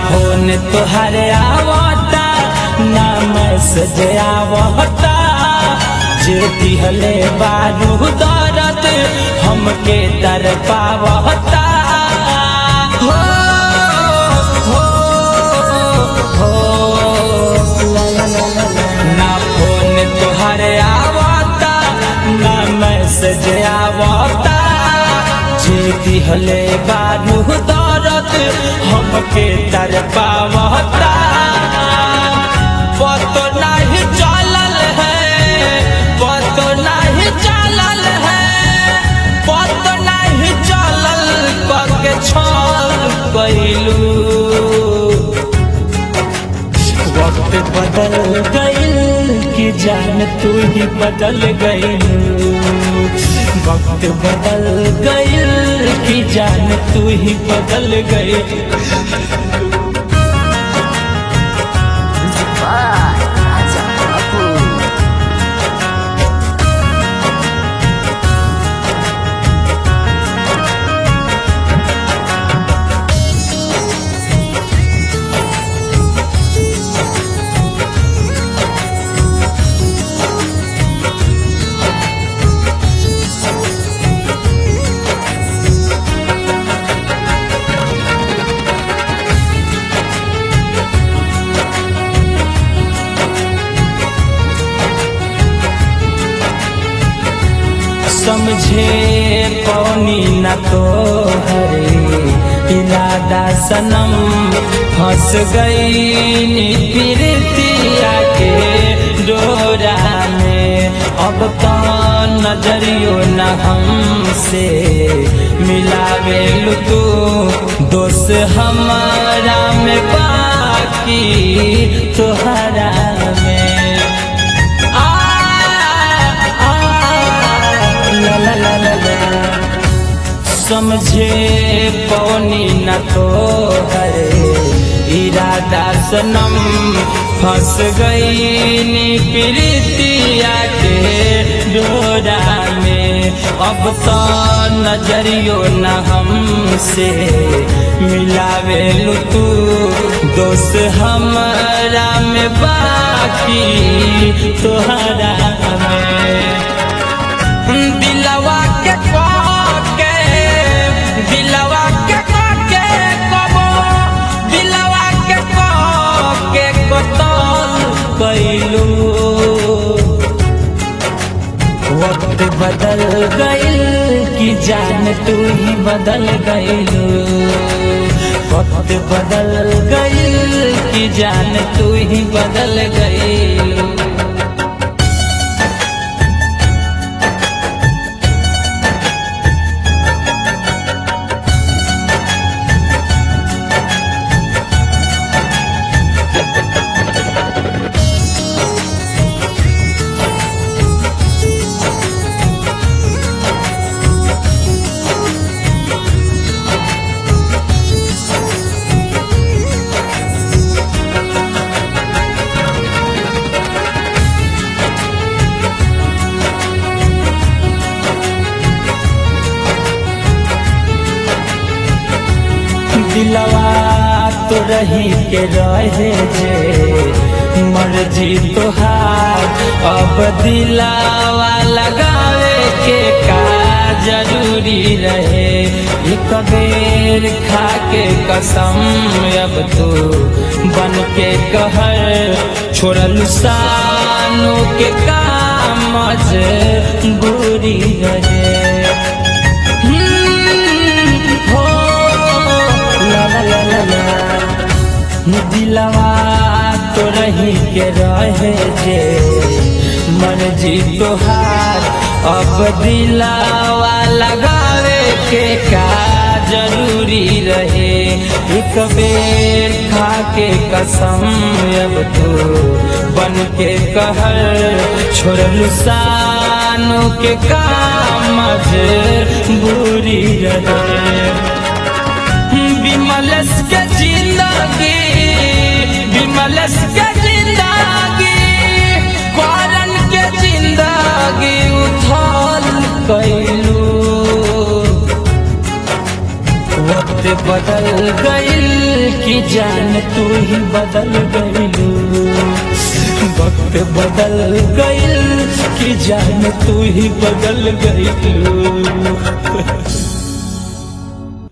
Phone तोहरे आवता ना मैसेज आवता जे दिहले बारू दर्द हमके दर पावता हो हो हो ला ला ला ला ला। ना फोन तोहरे आवता ना मैसेज आवता जे दिहले बारू दर्द हमके दर पावता पतो नहीं चलल है पतो नहीं चलल है पतो नहीं चलल पके छल कैलू वक्त बदल गइल कि जान तू ही बदल गइल वक्त बदल गइल कि जान तू ही बदल गइल Music by Raja Babu. समझे पौनी न तो हरे इरादा सनम फंस गई प्रीतिया के डोरा में अब तो नजरियो न हमसे मिलावे तू दोस्त हमारा में बाकी तोहरा में आ, आ, ला ला ला ला ला। समझे पौनी न तो हरे इरादा सनम फंस गई नी प्रीतिया के डोरा में अब तो नजरियो न हमसे मिलावे तू दोस्त हमारा में बाकी तोहरा में दिलवा के के दिलवा के के कबो दिलवा के के कतल कैलू वक्त बदल गइल कि जान तू ही बदल गइलू वक्त बदल गइल कि जान तू ही बदल गइलू दिलवा तो रही के रहे जे मर्जी तोहार अब दिलावा लगावे के का जरूरी रहे एक बेर खा के कसम अब तो बन के कहर छोड़ल सानू के काम बुरी रहे हो ला ला ला ला ला दिलवा तो रही के रहे जे मर्जी तोहार अब दिलावा लगावे के का जरूरी रहे एक बेर खा के कसम अब तो बन के कहर छोड़ल सानू के काम बुरी रहे विमलस के जिंदगी विमलस के जिंदगी करन के जिंदगी उथल कैलू वक्त बदल गइल कि जान तू ही बदल गईलू वक्त बदल गईल कि जान तू ही बदल गईलू